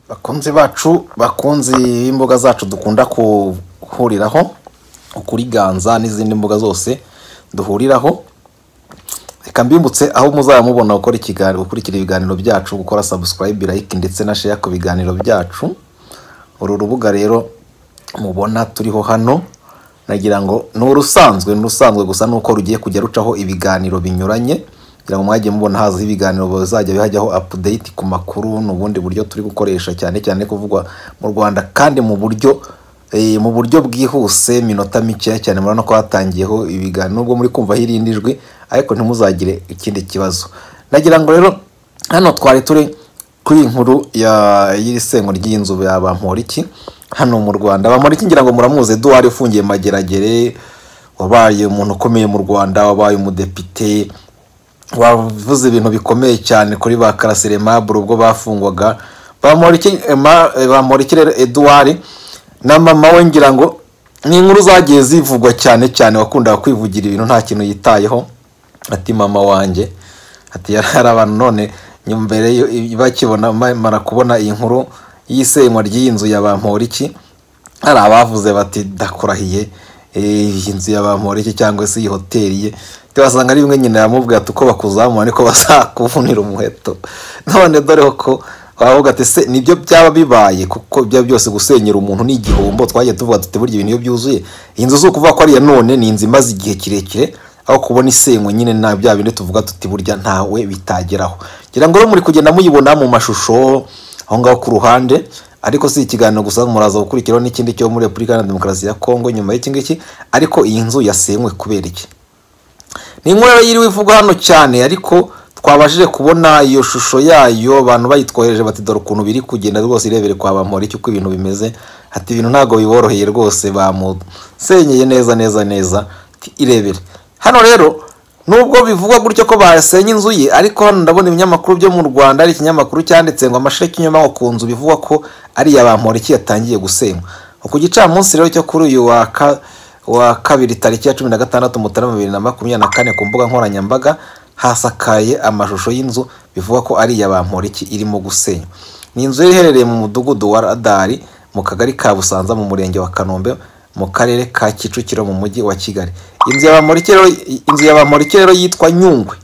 bakunzi bacu bakunzi b'imboga zacu dukunda guhuriraho ukuri ganza n'izindi mbuga zose duhuriraho reka mbibutse aho muzaba mubona gukora ikiganiro gukurikira ibiganiro byacu gukora sabusikarayibe layike ndetse na sheya ku biganiro byacu uru rubuga rero mubona turiho hano nagira ngo ni urusanzwe ni urusanzwe gusa ni uko rugiye kujya rucaho ibiganiro binyuranye kugira ngo mwajye mubona haza ibiganiro bazajya bihajyaho apudeyiti ku makuru ni ubundi buryo turi gukoresha cyane cyane kuvugwa mu rwanda kandi mu buryo eh, mu buryo bwihuse minota mikeya cyane murabona ko hatangiyeho ibiganiro nubwo muri kumva hirindi jwi ariko ntimuzagire ikindi kibazo nagira ngo rero hano twari turi kuri iyi nkuru ya- y'iri sengo ry'inzu ya bamporiki hano mu rwanda bamporiki ngira ngo muramuzi eduwari ufungiye mageragere wabaye umuntu ukomeye mu rwanda wabaye umudepite wavuze ibintu bikomeye cyane kuri ba karasire mabure ubwo bafungwaga bamporiki ma- bamporiki rero eduwari na mama we ngira ngo ni inkuru zagiye zivugwa cyane cyane wakundaga kwivugira ibintu nta kintu yitayeho ati mama wanjye ati yari abantu none nyuma mbere yo- bakibona bamara kubona iyi nkuru y'isenywa ry'iyi nzu ya bamporiki hari abavuze bati ndakurahiye eh, iyi nzu ya bamporiki cyangwa se iyi hoteli ye Ati, wasanga ari bimwe nyina yamubwira ati uko bakuzamura niko bazakuvunira umuheto none dore ko wavuga ati se nibyo byaba bibaye kuko byaba byose gusenyera umuntu ni igihombo twagiye tuvuga tuti burya ibintu iyo byuzuye iyi nzu si ukuvuga ko ariya none ni inzu imaze igihe kirekire aho kubona isenywe nyine nta bya bindi tuvuga tuti burya ntawe bitageraho ngira ngo rero muri kugenda muyibona mu mashusho aho ngaho ku ruhande ariko si ikiganiro gusa muraza gukurikiraho n'ikindi cyo muri repubulika iharanira demokarasi ya kongo nyuma y'iki ngiki ariko iyi nzu yasenywe kubera iki ni inkuru rero yiriwe ivugwa hano cyane ariko twabashije kubona iyo shusho yayo abantu bayitwohereje bati dore ukuntu biri kugenda rwose irebere kwa bamora icyo uko ibintu bimeze ati ibintu ntabwo biboroheye rwose bamusenyeye neza neza neza Ati, irebere hano rero nubwo bivugwa gutyo ko basenye inzu ye ariko hano ndabona ibinyamakuru byo mu rwanda hari ikinyamakuru cyanditse ngo amasheki y'inyuma ku nzu bivugwa ko ari iya bamora iki yatangiye gusenywa ku gicamunsi rero cyo kuri uyu wa ka wa kabiri tariki ya cumi na gatandatu mutarama bibiri na makumyabiri na kane ku mbuga nkoranyambaga hasakaye amashusho y'inzu bivugwa ko ari iya bamporiki irimo gusenywa ni inzu yari iherereye mu mudugudu wa radari mu kagari ka busanza mu murenge wa kanombe mu karere ka kicukiro mu mujyi wa kigali inzu ya bamporiki rero inzu ya bamporiki rero yitwa nyungwe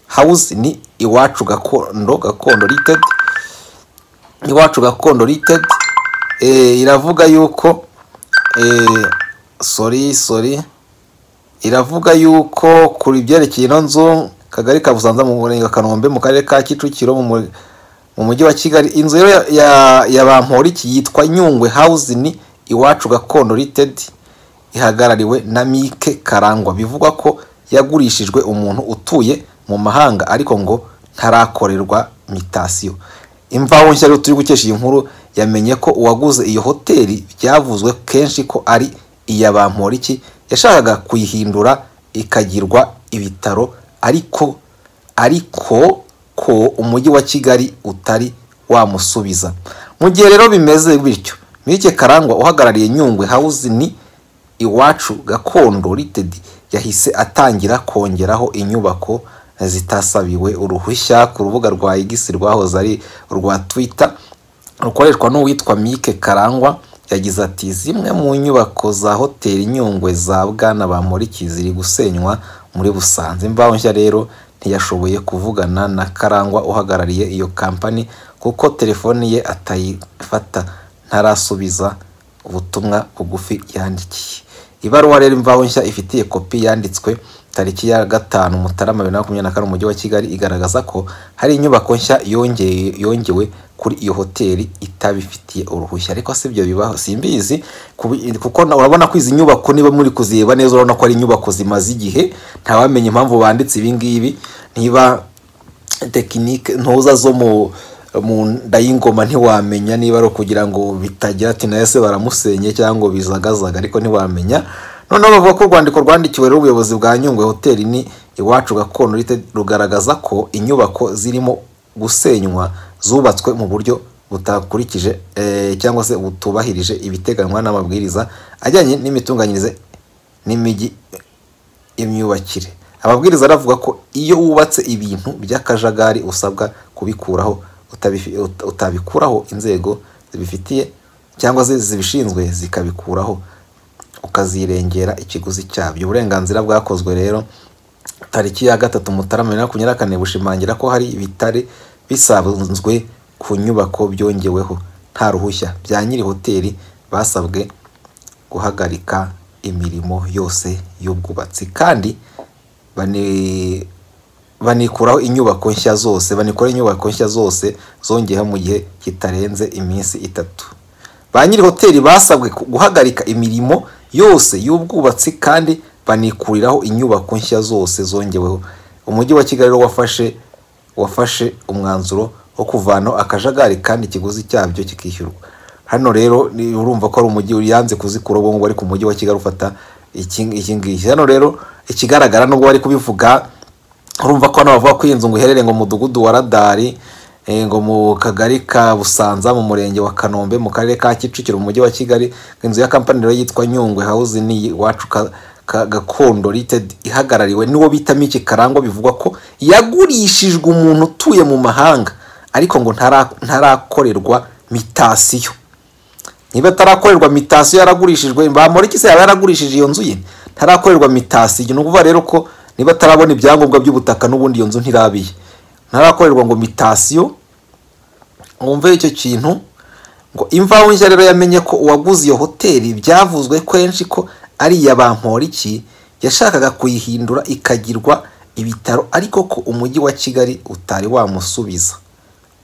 house ni iwacu gakondo gakondo ltd iwacu gakondo ltd eh, iravuga yuko eh, sorry sorry iravuga yuko kuri ibyerekeye ino nzu kagari ka busanza mu murenge wa kanombe mu karere ka kicukiro mu mu- mu mujyi wa kigali inzu rero ya- ya- ya bamporiki yitwa nyungwe house ni iwacu gakondo ltd ihagarariwe na mike karangwa bivugwa ko yagurishijwe umuntu utuye mu mahanga ariko ngo ntarakorerwa mitasiyo imvaho nshya rero turi gukesha iyi nkuru yamenye ko uwaguze iyo hoteli byavuzwe kenshi ko ari iya bamporiki yashakaga kuyihindura ikagirwa ibitaro ariko ariko ko umujyi wa kigali utari wamusubiza mu gihe rero bimeze bityo mike karangwa uhagarariye nyungwe house ni iwacu gakondo ltd yahise atangira kongeraho inyubako zitasabiwe uruhushya ku rubuga rwa igisi rwahoze ari urwa twitter rukoreshwa n'uwitwa mike karangwa yagize ati zimwe mu nyubako za hoteli nyungwe za bwana bamporiki ziri gusenywa muri busanze imvaho nshya rero ntiyashoboye kuvugana na karangwa uhagarariye iyo kampani kuko telefoni ye atayifata ntarasubiza ubutumwa bugufi yandikiye ibaruwa rero imvaho nshya ifitiye kopi yanditswe tariki ya gatanu mutarama bibiri na makumyabiri na kane umujyi wa kigali igaragaza ko hari inyubako nshya yongeye yongewe kuri iyo hoteli itabifitiye uruhushya ariko si ibyo bibaho simbizi kubi- kuko na- urabona ko izi nyubako niba muri kuzireba neza urabona ko ari inyubako zimaze igihe ntawamenya impamvu banditse ibi ngibi niba tekinike ntuza zo mu mu nda y'ingoma ntiwamenya niba ari ukugira ngo bitagira ati nayo se baramusenye cyangwa ngo bizagazaga ariko ntiwamenya noneho bavuga ko urwandiko rwandikiwe n'ubuyobozi bwa nyungwe hoteli ni iwacu gakondo Ltd, rugaragaza ko inyubako zirimo gusenywa zubatswe mu buryo butakurikije eh, cyangwa se butubahirije ibiteganywa n'amabwiriza ajyanye n'imitunganyirize n'imijyi imyubakire ababwiriza aravuga ko iyo wubatse ibintu by'akajagari usabwa kubikuraho utabifi- uta- utabikuraho inzego zibifitiye cyangwa se zibishinzwe zikabikuraho ukazirengera ikiguzi cyabyo uburenganzira bwakozwe rero tariki ya gatatu mutarama bibiri na makumyabiri na kane bushimangira ko hari ibitari bisanzwe ku nyubako byongeweho nta ruhushya bya nyiri hoteli basabwe guhagarika imirimo yose y'ubwubatsi kandi bani- banikuraho inyubako nshya zose banikuraho inyubako nshya zose zongeyeho mu gihe kitarenze iminsi itatu ba nyiri hoteli basabwe ku- guhagarika imirimo yose y'ubwubatsi kandi banikuriraho inyubako nshya zose zongeweho umujyi wa kigali rero wafashe wafashe umwanzuro wo kuvanaho akajagari kandi ikiguzi cyabyo kikishyurwa hano rero ni- urumva ko ari umujyi yanze kuzikura ubu ngubu ariko umujyi wa kigali ufata iki iki ngiki hano rero ikigaragara nubwo bari kubivuga urumva ko hano bavuga ko iyi nzu ngo iherereye ngo mu mudugudu wa radari eh, ngo mu kagari ka busanza mu murenge wa kanombe mu karere ka kicukiro mu mujyi wa kigali inzu ya kampani rero yitwa nyungwe house ni iwacu Ka- Ka- gakondo limited ihagarariwe n'uwo bita miki karangwa bivugwa ko yagurishijwe umuntu utuye mu mahanga ariko ngo ntara- ntarakorerwa mitasiyo niba atarakorerwa mitasiyo yaragurishijwe bamureke se yaba yaragurishije iyo nzu ye ntarakorerwa mitasiyo ni ukuvuga rero ko niba atarabona ibyangombwa by'ubutaka n'ubundi iyo nzu ntirabiye ntarakorerwa ngo mitasiyo wumve icyo kintu ngo imvaho nshya rero yamenye ko uwaguze iyo hoteli byavuzwe kenshi ko ari iya bamporiki yashakaga kuyihindura ikagirwa ibitaro ariko ko umujyi wa kigali utari wamusubiza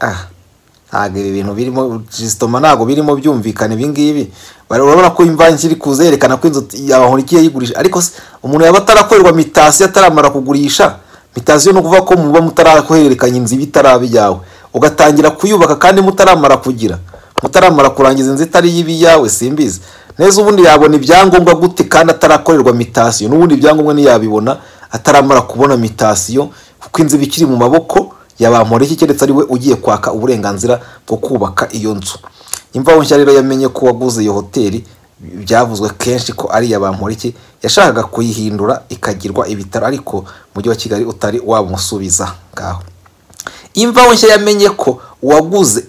ah ntabwo ibi bintu birimo jisitoma ntabwo birimo byumvikana ibingibi urabona ko imvange iri kuza yerekana ko inzu yabahurikiye yigurisha ariko se umuntu yaba atarakorerwa mitasiyo ataramara kugurisha mitasiyo ni ukuvuga ko muba mutarahererekanya inzu iba itaraba iyawe ugatangira kuyubaka kandi mutaramara kugira mutaramara kurangiza inzu itari ibi iyawe simbizi neza ubundi yabona ibyangombwa gute kandi atarakorerwa mitasiyo n'ubundi ibyangombwa ntiyabibona ataramara kubona mitasiyo kuko inzu iba ikiri mu maboko yabamporiki keretse ari we ugiye kwaka uburenganzira bwo kubaka iyo nzu imvaho nshya rero yamenye ko waguze iyo hoteli byavuzwe kenshi ko ari iya bamporiki yashakaga kuyihindura ikagirwa ibitaro ariko umujyi wa kigali utari wamusubiza ngaho imvaho nshya yamenye ko uwaguze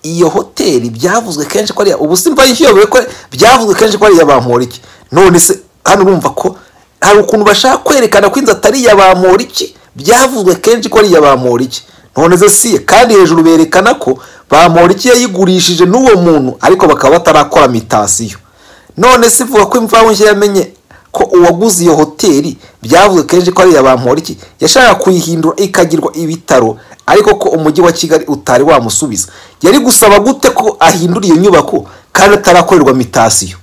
iyo hoteli byavuzwe kenshi ko ari iya- ubu simva yishyuye ko byavuzwe kenshi ko ari iya bamporiki none se hano urumva ko hari ukuntu bashaka kwerekana ko inzu atari iya bamporiki byavuzwe kenshi ko ari iya bamporiki none se si kandi hejuru berekana ko bamporiki yayigurishije n'uwo muntu ariko bakaba batarakora mitasiyo none se ivuga ko imvaho nshya yamenye ko uwaguze iyo hoteli byavuzwe kenshi ko ari iya bamporiki yashakaga kuyihindura ikagirwa ibitaro ariko ko umujyi wa kigali utari wamusubiza yari gusaba gute ko ahindura iyo nyubako kandi atarakorerwa mitasiyo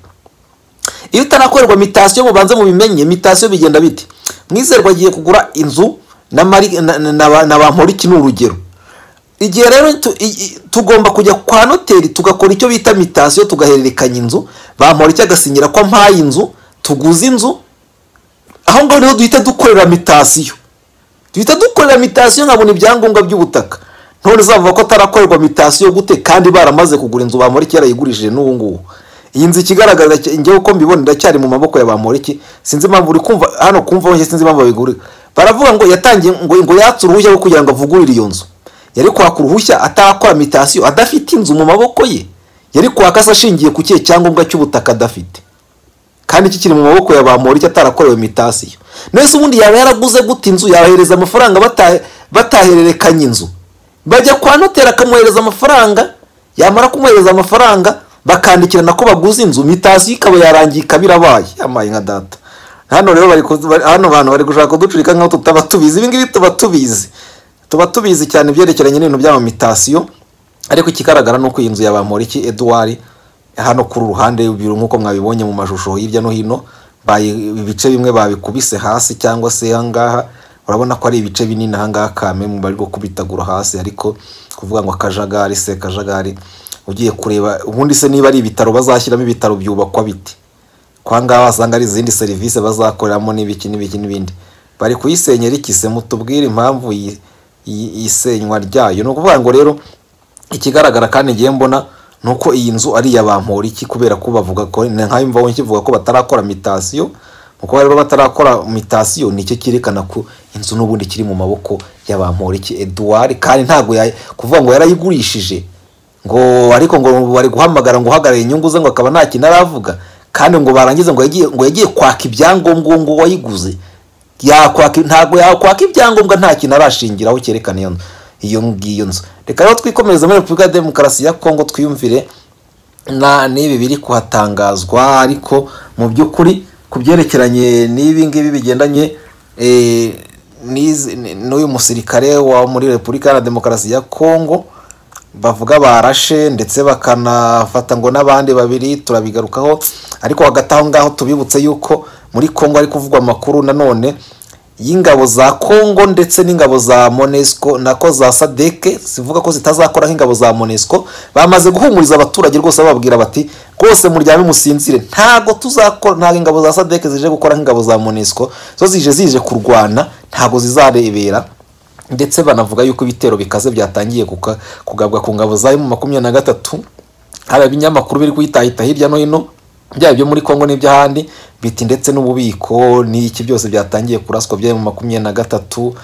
iyo utarakorerwa mitasiyo mubanze mubimenye mitasiyo bigenda bite mwizerwa agiye kugura inzu na mari- na- na- na ba- na bamporiki ni urugero igihe rero tu- i- i- tugomba kujya kwa noteri tugakora icyo bita mitasiyo tugahererekanya inzu bamporiki agasinyira ko ampaye inzu tuguze inzu aho ngaho niho duhita dukorera mitasiyo duhita dukorera mitasiyo nkabona ibyangombwa by'ubutaka none zavuga ko atarakorerwa mitasiyo gute kandi baramaze kugura inzu bamporiki yarayigurishije n'ubu ngubu iyi nzu ikigaragaza cya- njyewe uko mbibona iracyari mu maboko ya bamporiki sinzi impamvu uri kumva hano kumva aho njye sinzi impamvu babigurira baravuga ngo yatangiye ngo ngo yatse uruhushya rwo kugira ngo avugurure iyo nzu yari kwaka uruhushya atarakora mitasiyo adafite inzu mu maboko ye yari kwaka se ashingiye ku kihe cyangombwa cy'ubutaka adafite kandi kikiri mu maboko ya ba Moriki atarakorewe mitasiyo nese ubundi yaba yaraguze gute inzu yabahereza amafaranga bata- batahererekanya inzu bajya kwa noteri akamwohereza amafaranga yamara kumwohereza amafaranga bakandikirana ko baguze inzu mitasiyo ikaba yarangiye ikaba irabaye yamaye nka data hano rero bari ku- bari- hano bantu bari gushaka kuducurika nk'aho tutaba tubizi ibi ngibi tuba tubizi tuba tubizi cyane ibyerekeranye n'ibintu by'amamitasiyo ariko ikigaragara ni uko iyi nzu ya bamporiki eduwari hano kuri uruhande y'ibiro nk'uko mwabibonye mu mashusho hirya no hino bayi- ibice bimwe babikubise hasi cyangwa se ahangaha urabona ko ari ibice binini ahangaha kame mu bari kubitagura hasi ariko kuvuga ngo akajagari se akajagari ugiye kureba ubundi se niba ari ibitaro bazashyiramo ibitaro byubakwa bite kwa ngaha wasanga ari izindi serivisi bazakoreramo n'ibiki n'ibiki n'ibindi bari kuyisenyera ikise mutubwire impamvu iyi- iyi- isenywa ryayo ni ukuvuga ngo rero ikigaragara kandi ngiye mbona ni uko iyi nzu ari iya bamporiki kubera ko bavuga ko nka imvaho nkivuga ko batarakora mitasiyo uko rero batarakora mitasiyo nicyo cyerekana ko inzu n'ubundi kiri mu maboko y'abamporiki eduwari kandi ntabwo yay- kuvuga ngo yarayigurishije ngo ariko ngo bari guhamagara ngo uhagarare inyungu ze ngo akaba nta kintu aravuga kandi ngo barangize ngo yagiye ngo yagiye kwaka ibyangombwa ngo wayiguze yakwaka ntabwo yakwaka ibyangombwa nta kintu arashingiraho cyerekana iyo nzu iyo ngiyo nzu reka rero twikomereze muri repubulika ya demokarasi ya kongo twiyumvire na n'ibi biri kuhatangazwa ariko mu by'ukuri ku byerekeranye n'ibi ngibi bigendanye eh, n'izi- n- n'uyu musirikare wa muri repubulika ya demokarasi ya kongo bavuga barashe ndetse bakanafata ngo n'abandi babiri turabigarukaho ariko hagati aho ngaho tubibutse yuko muri kongo ari kuvugwa amakuru nanone y'ingabo za kongo ndetse n'ingabo za monesco nako za sadeke zivuga ko zitazakora nk'ingabo za monesco bamaze guhumuriza abaturage rwose bababwira bati rwose muryame musinzire ntago tuzakora ntabwo ingabo za sadeke zije gukora nk'ingabo za monesco zo zije zije kurwana ntago zizarebera ndetse banavuga yuko ibitero bikaze byatangiye kuka- kugabwa ku ngabo za mu makumyabiri na gatatu hari ibinyamakuru biri kuyitahita hirya no hino byaba ibyo muri kongo n'iby'ahandi biti ndetse n'ububiko n'iki byose byatangiye kuraswa bya mu makumyabiri na gatatu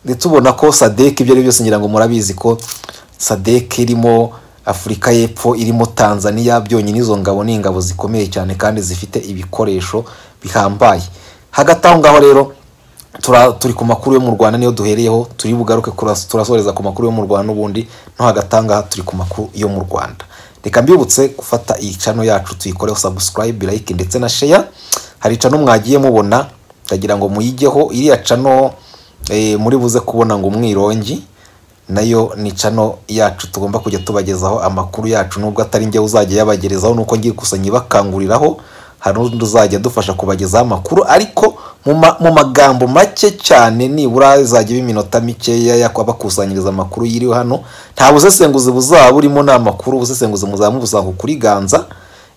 ndetse ubona ko sadek ibyo ari byo byose ngira ngo murabizi ko sadek irimo afurika y'epfo irimo tanzania byonyine izo ngabo ni ingabo zikomeye cyane kandi zifite ibikoresho bihambaye hagati aho ngaho rero tura turi ku makuru yo mu rwanda niyo duhereyeho turi bugaruke kuras- turasoreza ku makuru yo mu rwanda n'ubundi no hagati aha ngaha turi ku makuru yo mu rwanda reka mbibutse gufata iyi cano yacu tuyikoreho subscribe like ndetse na share hari cano mwagiye mubona ndagira ngo muyigeho iriya cano eh, muri buze kubona ngo umwirongi nayo ni cano yacu tugomba kujya tubagezaho amakuru yacu nubwo atari njye uzajya yabagerezaho nuko ngiye gusa nyibakanguriraho hari n'undi uzajya adufasha kubagezaho amakuru ariko mu ma- mu magambo make cyane nibura izajya iba iminota mikeya yo abakusanyiriza amakuru yiriwe hano nta busesenguzi buzaba burimo ni amakuru ubusesenguzi muzaba mubusanga kuri ganza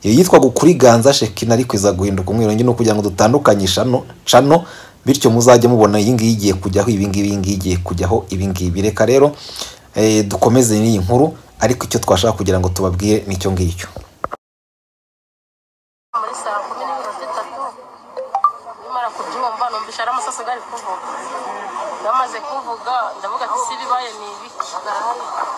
iyo yitwa gukuriganza shekina ariko iza guhinduka umwirongi no kugira ngo dutandukanyishe hano cano bityo muzajya mubona iyi ngiyi igiye kujyaho ibi ngibi iyi ngiyi igiye kujyaho ibi ngibi reka rero eh, dukomeze n'iyi nkuru ariko icyo twashaka kugira ngo tubabwire nicyo ngicyo muri saa kumi n'ibiro zitatu nimara kubyumva numva ari amasase gari kuvuga bamaze kuvuga ndavuga ati si bibaye ni ibiki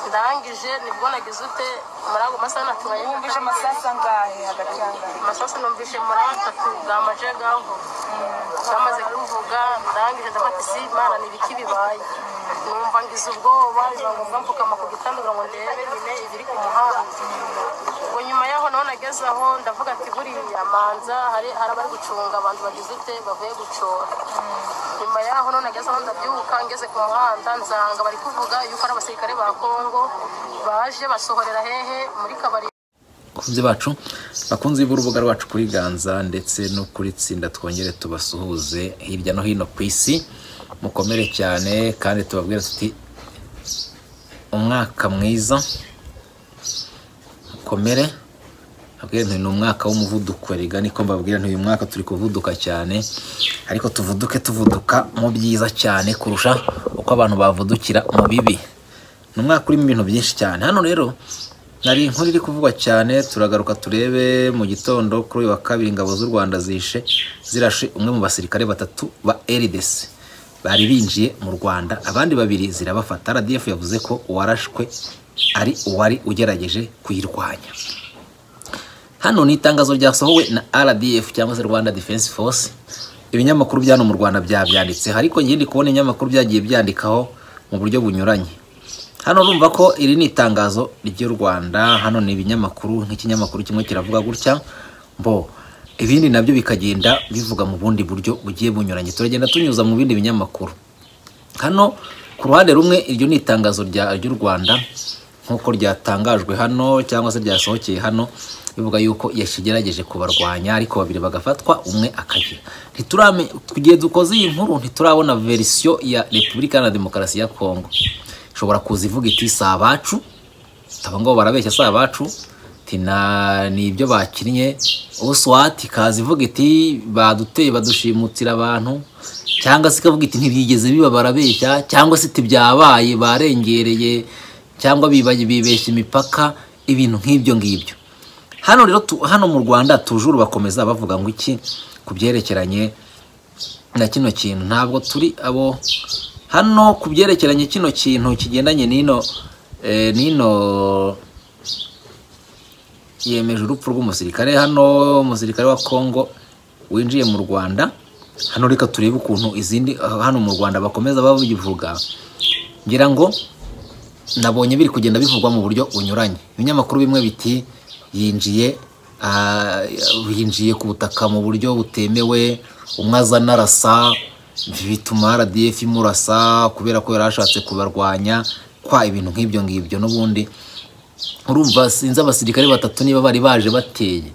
ndangije nibwo nagize ute muri ago masaha natubaye Wumvise amasasu angahe hagati yangahe amasasu numvise muri atatu bwamaje gavuga bamaze kuvuga ndangije ndavuga ati si imana ni ibiki bibaye numva ngize ubwoba biba ngombwa mpfukama ku gitanda kugira ngo ndebe nyine ibiri ku muhanda ubwo nyuma yaho naho nageze aho ndavuga ati buriya manza hari hari abari gucunga abantu bagize ute bavuye gucora nyuma yaho none ageze aho ndabyuka ngeze ku muhanda nsanga bari kuvuga yuko ari abasirikare ba kongo baje basohorera hehe muri kabari bakunzi bacu bakunzi b'urubuga rwacu kuri ganza ndetse no kuri tsinda twongere tubasuhuze hirya no hino ku isi mukomere cyane kandi tubabwire tuti umwaka mwiza mukomere nabwire nti ni umwaka w'umuvuduko rega niko mbabwira nti uyu mwaka turi kuvuduka cyane ariko tuvuduke tuvuduka mu byiza cyane kurusha uko abantu bavudukira mu bibi ni umwaka urimo ibintu byinshi cyane hano rero hari inkuru iri kuvugwa cyane turagaruka turebe mu gitondo kuri uyu wa kabiri ingabo z'u rwanda zishe zirashe umwe mu basirikare batatu ba rdc bari binjiye mu rwanda abandi babiri zirabafata rdf yavuze ko uwarashwe ari uwari ugerageje kuyirwanya hano ni itangazo ryasohowe na rdf cyangwa se rwanda defense force ibinyamakuru bya hano mu rwanda byabyanditseho ariko ngiye ndi kubona ibinyamakuru byagiye byandikaho mu buryo bunyuranye hano urumva ko iri ni itangazo ry'u rwanda hano ni ibinyamakuru nk'ikinyamakuru kimwe kiravuga gutya mbo ibindi nabyo bikagenda bivuga mu bundi buryo bugiye bunyuranye turagenda tunyuza mu bindi binyamakuru hano ku ruhande rumwe iryo ni itangazo rya- ry'u rwanda nk'uko ryatangajwe hano cyangwa se ryasohokeye hano bivuga yuko yashigerageje kubarwanya ariko babiri bagafatwa umwe akagira ntiturame igihe dukoze iyi nkuru ntiturabona verisiyo ya repubulika na demokarasi ya kongo ishobora kuza ivuga iti si abacu aba ngabo barabeshya si abacu ati na ni ibyo bakinnye uswati ikaza ivuga iti baduteye badushimutira abantu cyangwa se ikavuga iti ntibyigeze biba barabeshya cyangwa se tibyabaye barengereye cyangwa bibaye bibeshya imipaka ibintu nk'ibyo ngibyo hano rero tu, hano mu rwanda tujuru bakomeza bavuga ngo iki ku byerekeranye na kino kintu ntabwo turi abo hano ku byerekeranye kino kintu kigendanye n'ino eh, n'ino yemeje urupfu rw'umusirikare hano umusirikare wa kongo winjiye mu rwanda hano reka turebe ukuntu izindi hano mu rwanda bakomeza babivuga ngira ngo nabonye biri kugenda bivugwa mu buryo bunyuranye ibinyamakuru bimwe biti yinjiye ah, yinjiye ku butaka mu buryo butemewe umwe aza anarasa bituma rdf imurasa kubera ko yari ashatse kubarwanya kwa ibintu nk'ibyo ngibyo n'ubundi urumva sinzi abasirikare batatu niba bari baje bateye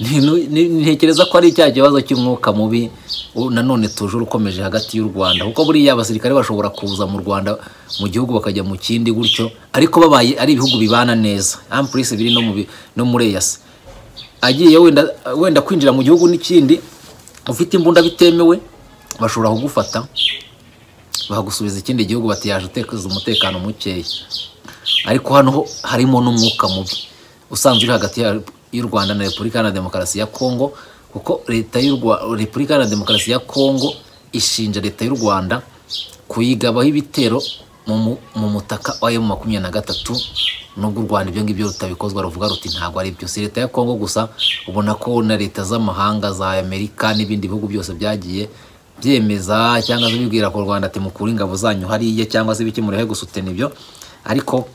Ni- ni- ni- ntekereza ko ari icya kibazo cy'umwuka mubi u- nanone tuje ukomeje hagati y'u rwanda kuko buriya abasirikare bashobora kuza mu rwanda mu gihugu bakajya mu kindi gutyo ariko babaye ari ibihugu bibana neza ampurisi biri no mu bi- no muri eyasi agiye wenda wenda kwinjira mu gihugu n'ikindi ufite imbunda bitemewe bashobora kugufata bagusubiza ikindi gihugu bati yaje utekereza umutekano mukeya ariko hano ho harimo n'umwuka mubi usanzwe uri hagati ya- y'u rwanda na repubulika iharanira demokarasi ya kongo kuko leta y'u Rwa- repubulika iharanira demokarasi ya kongo ishinja leta y'u rwanda kuyigabaho ibitero mu mu- mu mutaka wa emu makumyabiri na gatatu nubwo u rwanda ibyo ngibyo rutabikozwa ruvuga ruti ntabwo ari byo si leta ya kongo gusa ubona ko na leta z'amahanga za amerika n'ibindi bihugu byose byagiye byemeza cyangwa se bibwira ko u rwanda ati mukure ingabo zanyu hariya cyangwa se ibiki murehe gusutena ibyo ariko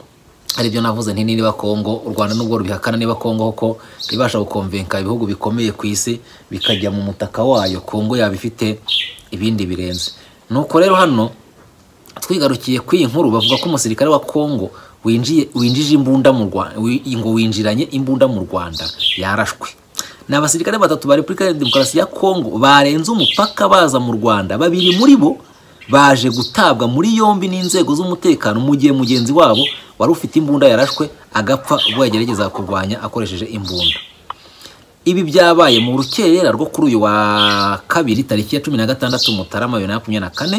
aribyo navuze nti niba kongo u rwanda nubwo rubihakana niba kongo ko ibasha gukomvenka ibihugu bikomeye ku isi bikajya mu mutaka wayo kongo yaba ifite ibindi birenze nuko rero hano twigarukiye kuri iyi nkuru bavuga ko umusirikare wa kongo winjiye winjije imbunda mu rwanda ngo winjiranye imbunda mu rwanda yarashwe ni abasirikare batatu ba repubulika ya demokarasi ya kongo barenze umupaka baza mu rwanda babiri muri bo baje gutabwa muri yombi n'inzego z'umutekano mu gihe mugenzi wabo wari ufite imbunda yarashwe agapfa ubwo yagerageza kurwanya akoresheje imbunda ibi byabaye mu rukerera rwo kuri uyu wa kabiri tariki ya cumi na gatandatu mutarama bibiri na makumyabiri na kane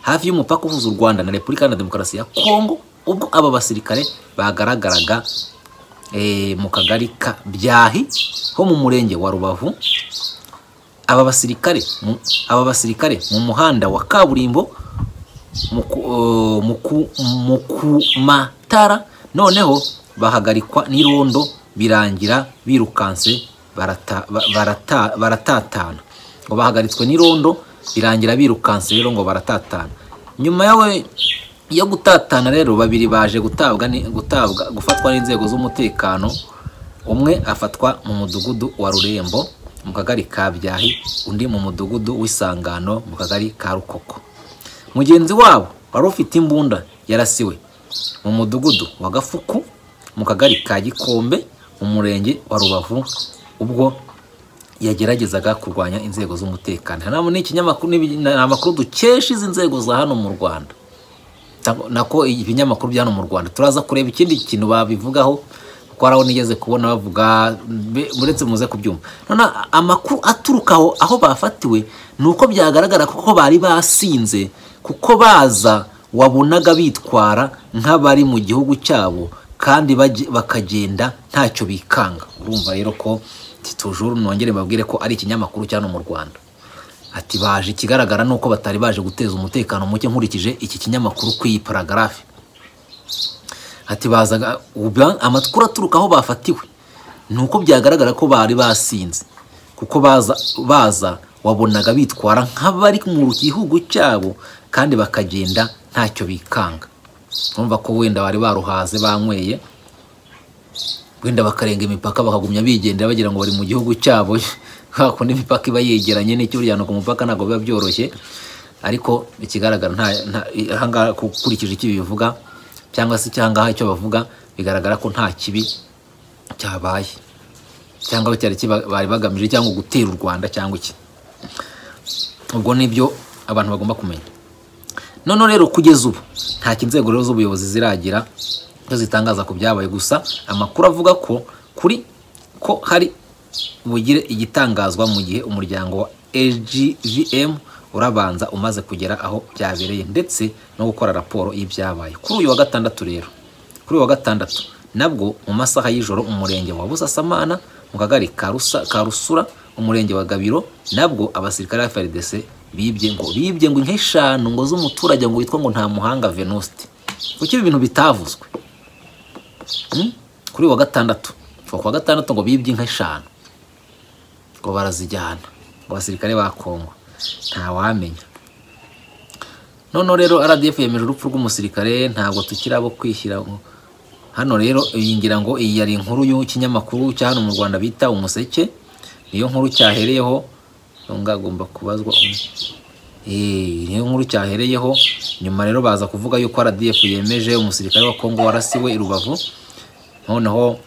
hafi y'umupaka uhuza u rwanda na repubulika iharanira demokarasi ya kongo ubwo aba basirikare bagaragaraga eh, mu kagari ka byahi ho mu murenge wa rubavu aba basirikare mu- aba basirikare mu muhanda wa kaburimbo mu ku- eh, mu ku- mu kumatara noneho bahagarikwa n'irondo birangira birukanse barata- ba- barata- baratatana ngo bahagaritswe n'irondo birangira birukanse rero ngo baratatana nyuma yawe yo gutatana rero babiri baje gutabwa ni- gutabwa gufatwa n'inzego z'umutekano umwe afatwa mu mudugudu wa rurembo mu kagari ka byahi undi mu mudugudu w'isangano mu kagari ka rukoko mugenzi wabo wari ufite imbunda yarasiwe mu mudugudu wa gafuku mu kagari ka gikombe mu murenge wa rubavu ubwo yageragezaga kurwanya inzego z'umutekano hano ni ikinyamakuru n'ibi- ni amakuru dukesha izi nzego za hano mu rwanda Nta- nako ibinyamakuru bya hano mu rwanda turaza kureba ikindi kintu babivugaho kuko hari aho nigeze kubona bavuga mbe- muretse muze kubyumva none amakuru aturuka aho aho bafatiwe ni uko byagaragara kuko bari basinze kuko baza wabonaga bitwara nk'abari mu gihugu cyabo kandi baje- bakagenda ntacyo bikanga urumva rero ko titujuru nongere mbabwire ko ari ikinyamakuru cya hano mu rwanda ati baje ikigaragara ni uko batari baje guteza umutekano muke nkurikije iki kinyamakuru ku iyi paragarafe ati bazaga uba- amakuru aturuka aho bafatiwe ni uko byagaragara ko bari basinze kuko baza baza wabonaga bitwara nk'abari mu gihugu cyabo kandi bakagenda ntacyo bikanga urumva ko wenda bari baruhaze banyweye wenda bakarenga imipaka bakagumya bigendera bagira ngo bari mu gihugu cyabo kubera ko n'imipaka iba yegeranye n'icyo uryana ku mupaka ntabwo biba byoroshye ariko ikigaragara nta nta- ahangaha ukurikije icyo bivuga cyangwa se icyangaha icyo bavuga bigaragara ko nta kibi cyabaye cyangwa cyari kiba- bari bagamije cyangwa gutera u rwanda cyangwa iki ubwo nibyo abantu bagomba kumenya noneho rero kugeza ubu nta inzego rero z'ubuyobozi ziragira ko zitangaza ku byabaye gusa amakuru avuga ko kuri ko hari bugire igitangazwa mu gihe umuryango wa AGVM urabanza umaze kugera aho byabereye ndetse no gukora raporo y'ibyabaye kuri uyu wa gatandatu rero kuri uyu wa gatandatu nabwo mu masaha y'ijoro umurenge wa busasamana mu kagari ka Rusa- ka rusura umurenge wa gabiro nabwo abasirikare ba frdc bibye ngo bibye ngo inka eshanu ngo z'umuturage ngo witwa ngo nta muhanga venuste kuki ibi bintu bitavuzwe Hmm? kuri uyu wa gatandatu kuva ku wa gatandatu ngo bibye inka eshanu ngo barazijyana ngo abasirikare ba kongo ntawamenya noneho rero rdf yemeje urupfu rw'umusirikare ntabwo tukiri abo kwishyira ngo hano rero iyi ngira ngo iyi yari inkuru y'ikinyamakuru cya hano mu rwanda bita umuseke niyo nkuru cyahereyeho nubwo agomba kubazwa Eh, niyo nkuru cyahereyeho nyuma rero baza kuvuga yuko rdf yemeje umusirikare wa kongo warasiwe i rubavu noneho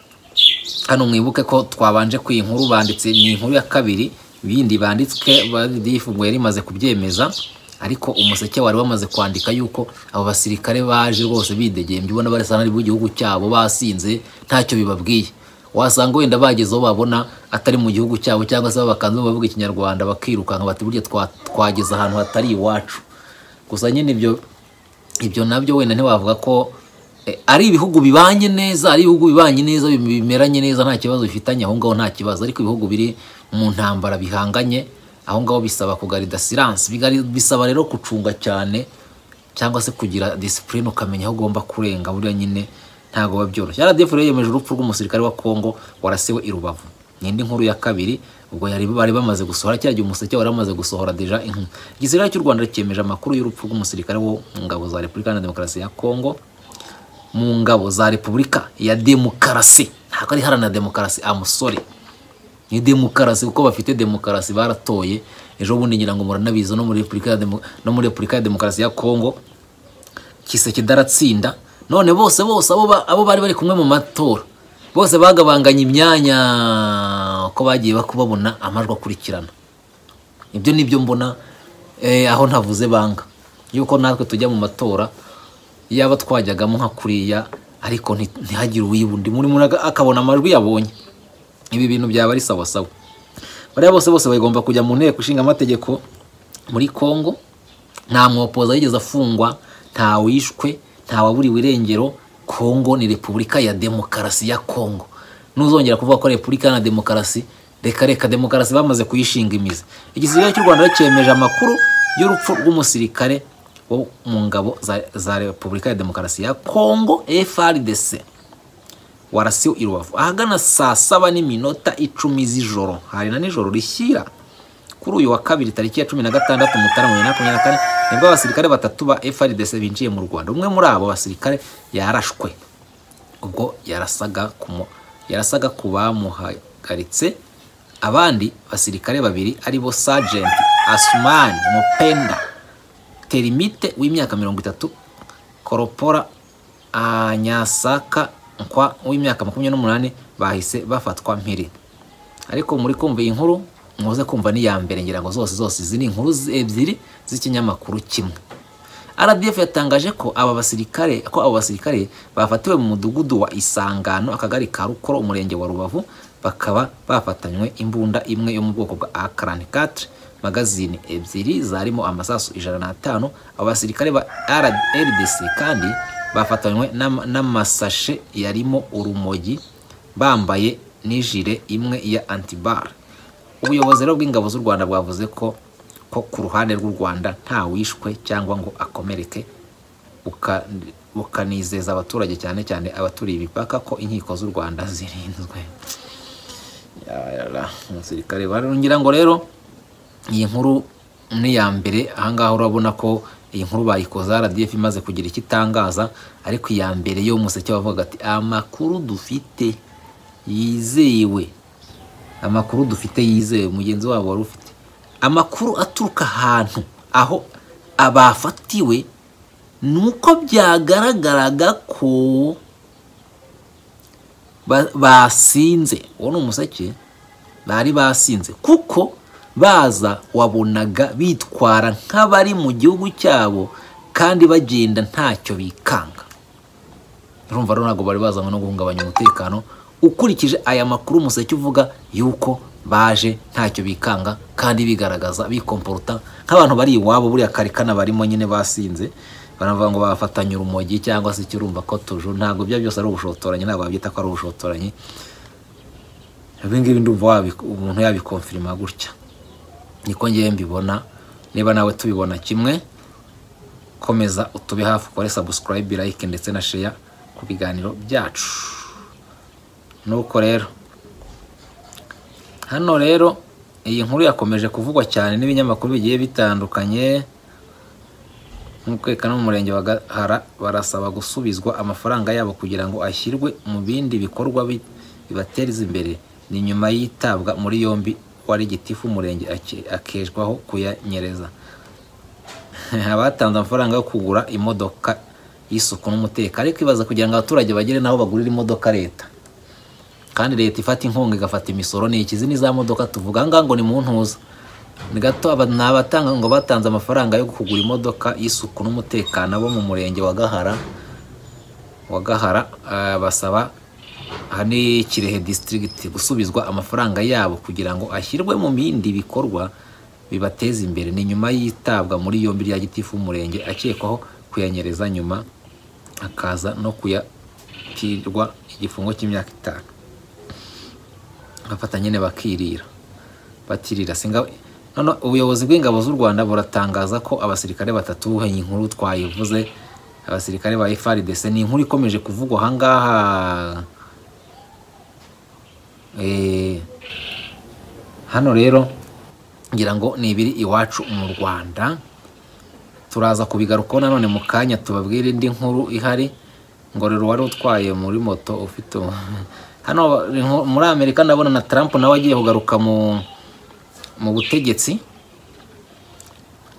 hano mwibuke ko twabanje ku iyi nkuru banditse ni inkuru ya kabiri ibindi banditswe RDF ngo yari imaze kubyemeza ariko umuseke wari wamaze kwandika yuko abo basirikare baje rwose bidegembye ubona barasa n'ari mu gihugu cyabo basinze ntacyo bibabwiye wasanga wenda bageze aho babona atari mu gihugu cyabo cyangwa se bakanze bavuga ikinyarwanda bakirukanka bati burya twa- twageze ahantu hatari iwacu gusa nyine ibyo ibyo nabyo wenda ntiwavuga ko eh, ari ibihugu bibanye neza ari ibihugu bibanye neza bim- bimeranye neza nta kibazo bifitanye aho ngaho nta kibazo ariko ibihugu biri mu ntambara bihanganye aho ngaho bisaba kugarida silence bigari- bisaba rero gucunga cyane cyangwa se kugira disipurine ukamenya aho ugomba kurenga burya nyine ntabwo biba byoroshye rdf rero yemeje urupfu rw'umusirikare wa kongo warasiwe i rubavu ni indi nkuru ya kabiri ubwo yari bari bamaze gusohora kiriya gihe umuseke wari wamaze gusohora deja inkuru igisirikare cy'u rwanda cyemeje amakuru y'urupfu rw'umusirikare wo mu ngabo za repubulika iharanira demokarasi ya kongo mu ngabo za repubulika ya demokarasi ntabwo ari iharanira demokarasi amusore ni demokarasi kuko bafite demokarasi baratoye ejo bundi ngira ngo muranabizi no muri repubulika ya Demo- no muri repubulika ya demokarasi ya kongo kiseke idaratsinda none bose bose abo ba- abo bari bari kumwe mu matora bose bagabanganya imyanya ko bagiye bako babona amajwi akurikirana ibyo nibyo mbona eh, aho ntavuze banga yuko natwe tujya mu matora yaba twajyagamo nka kuriya ariko nti- ntihagire uwibunda muri muri akabona amajwi yabonye ibi bintu byaba ari sawasawa bariya bose bose bagomba kujya mu nteko ishinga amategeko muri kongo nta mwopoza yigeze afungwa nta wishwe nta waburiwe irengero kongo ni repubulika ya demokarasi ya kongo nuzongera kuvuga ko repubulika na demokarasi reka reka demokarasi bamaze kuyishinga imizi igisirikare cy'u rwanda cyemeje amakuru y'urupfu rw'umusirikare wo mu ngabo za, za repubulika ya demokarasi ya kongo frdc warasiwe i rubavu ahagana saa saba n'iminota icumi z'ijoro hari na nijoro rishyira kuri uyu wa kabiri tariki ya cumi na gatandatu mutarama bibiri na makumyabiri na kane nibwo abasirikare batatu ba frdc binjiye mu rwanda umwe muri abo basirikare yarashwe ubwo yarasaga ku mu- yarasaga ku bamuhagaritse abandi basirikare babiri aribo sergeant asumani mupenda terimite w'imyaka mirongo itatu koropora anyasaka nkwa w'imyaka makumyabiri n'umunani bahise bafatwa mpiri ariko muri kumva iyi nkuru muze kumva n'iya mbere ngira ngo zose zose izi ni inkuru zi- ebyiri z'ikinyamakuru kimwe rdf yatangaje ko aba basirikare ko abo basirikare bafatiwe mu mudugudu wa isangano akagari ka rukoro umurenge wa rubavu bakaba bafatanywe imbunda imwe yo mu bwoko bwa a44 magazini ebyiri zarimo amasasu ijana n'atanu abo basirikare ba rdc kandi bafatanywe n'ama- n'amasashe yarimo urumogi bambaye n'ijire imwe ya antibar ubuyobozi rero bw'ingabo z'u rwanda bwavuze ko ko ku ruhande rw'u rwanda nta wishwe cyangwa ngo akomereke buka- bukanizeza abaturage cyane cyane abaturiye imipaka ko inkiko z'u rwanda zirinzwe Yarara, umusirikare wa- ngira ngo rero iyi nkuru ni iya mbere ahangaha urabona ko iyi nkuru bayikoza rdf imaze kugira icyo itangaza ariko iya mbere yo umuseke wavuga ati amakuru dufite yizewe amakuru dufite yizewe mugenzi wabo wari ufite amakuru aturuka ahantu aho abafatiwe ni uko byagaragaraga ko ba- basinze uwo ni umuseke bari basinze kuko baza wabonaga bitwara nk'abari mu gihugu cyabo kandi bagenda ntacyo bikanga urumva rero ntabwo bari bazanywe no guhungabanya umutekano ukurikije aya makuru umuseke uvuga yuko baje ntacyo bikanga kandi bigaragaza bikomporuta nk'abantu bari iwabo buriya karikana barimo nyine basinze baravuga ngo bafatanye urumogi cyangwa se ikirumba ko tuju ntabwo ibyo byose ari ubushotoranyi ntabwo babyita ko ari ubushotoranyi ibingibi ndumva wabi- umuntu yabikonfirima gutya niko ngewe mbibona niba nawe tubibona kimwe komeza utube hafi ukore sabusikarayibe like ndetse na sheya ku biganiro byacu nuko rero hano rero iyi nkuru yakomeje kuvugwa cyane n'ibinyamakuru bigiye bitandukanye nk'ukweka no mu murenge wa gahara barasaba gusubizwa amafaranga yabo kugira ngo ashyirwe mu bindi bikorwa bi- bibateza imbere ni nyuma y'itabwa muri yombi wari gitifu umurenge ake- akeshwaho kuyanyereza abatanze amafaranga yo kugura imodoka y'isuku n'umutekano ariko ibaza kugira ngo abaturage bagere n'aho bagurira imodoka leta kandi leta ifata inkunga igafata imisoro ni ikizi ni za modoka tuvuga aha ngaha ngo ni mu ntuza ni gato aba ni abatanga ngo batanze amafaranga yo kugura imodoka y'isuku n'umutekano bo mu murenge wa gahara wa gahara eh, basaba aha ni kirehe disitirigiti gusubizwa amafaranga yabo kugira ngo ashyirwe mu bindi bikorwa bibateza imbere ni nyuma y'itabwa muri yombi rya gitifu umurenge akekwaho kuyanyereza nyuma akaza no kuyatirwa igifungo cy'imyaka itanu bafata nyine bakirira batirira singa none ubuyobozi bw'ingabo z'u rwanda buratangaza ko abasirikare batatu iyi nkuru twayivuze abasirikare ba FARDC ni inkuru ikomeje kuvugwa aha ngaha Eh, hano rero ngira ngo ni ibiri iwacu mu rwanda turaza kubigarukaho nanone mu kanya tubabwire indi nkuru ihari ngorero wari utwaye muri moto ufite hano nko- muri amerika ndabona na trump nawe agiye kugaruka mu mu butegetsi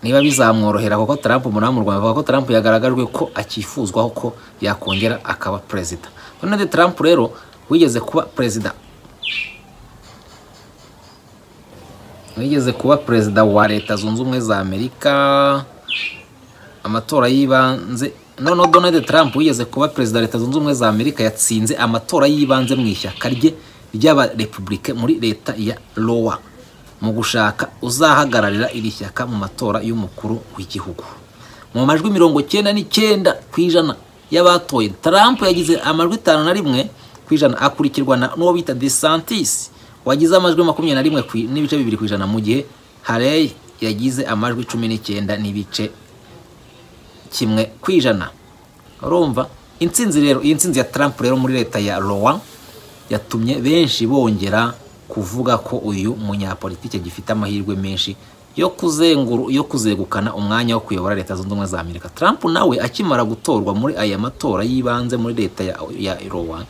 niba bizamworohera kuko Trump umunani mu Rwanda avuga ko Trump yagaragajwe ko akifuzwaho ko yakongera akaba perezida Donald Trump rero wigeze kuba perezida wigeze kuba perezida wa leta zunze ubumwe za amerika amatora y'ibanze noneho Donald Trump wigeze kuba perezida wa leta zunze ubumwe za amerika yatsinze amatora y'ibanze mu ishyaka rye ry'abarepublike muri leta ya lowa mu gushaka uzahagararira iri shyaka mu matora y'umukuru w'igihugu mu majwi mirongo cyenda n'icyenda ku ijana y'abatoye Trump yagize amajwi itanu na rimwe ku ijana akurikirwa na n'uwo bita DeSantis wagize amajwi makumyabiri na rimwe ku- n'ibice bibiri ku ijana mu gihe Haley yagize amajwi cumi n'icyenda n'ibice kimwe ku ijana urumva intsinzi rero iyi ntsinzi ya Trump rero muri leta ya Iowa yatumye benshi bongera kuvuga ko uyu munyapolitike gifite amahirwe menshi yo kuzenguru yo kuzegukana umwanya wo kuyobora leta zunze ubumwe za Amerika Trump nawe akimara gutorwa muri aya matora y'ibanze muri leta ya, ya Iowa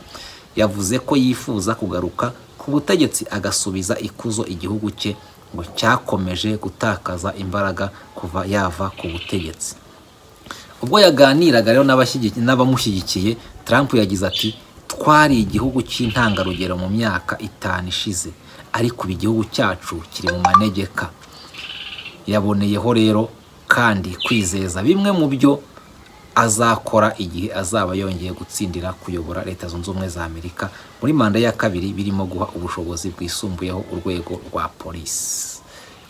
yavuze ko yifuza kugaruka ku butegetsi agasubiza ikuzo igihugu cye ngo cyakomeje gutakaza imbaraga kuva yava ku butegetsi ubwo yaganiraga rero n'abashyigi- n'abamushyigikiye Trump yagize ati twari igihugu cy'intangarugero mu myaka itanu ishize ariko ubu igihugu cyacu kiri mu manegeka yaboneyeho rero kandi kwizeza bimwe mu byo azakora igihe azaba yongeye gutsindira kuyobora leta zunze ubumwe za amerika muri manda ya kabiri birimo guha ubushobozi bwisumbuyeho urwego rwa polisi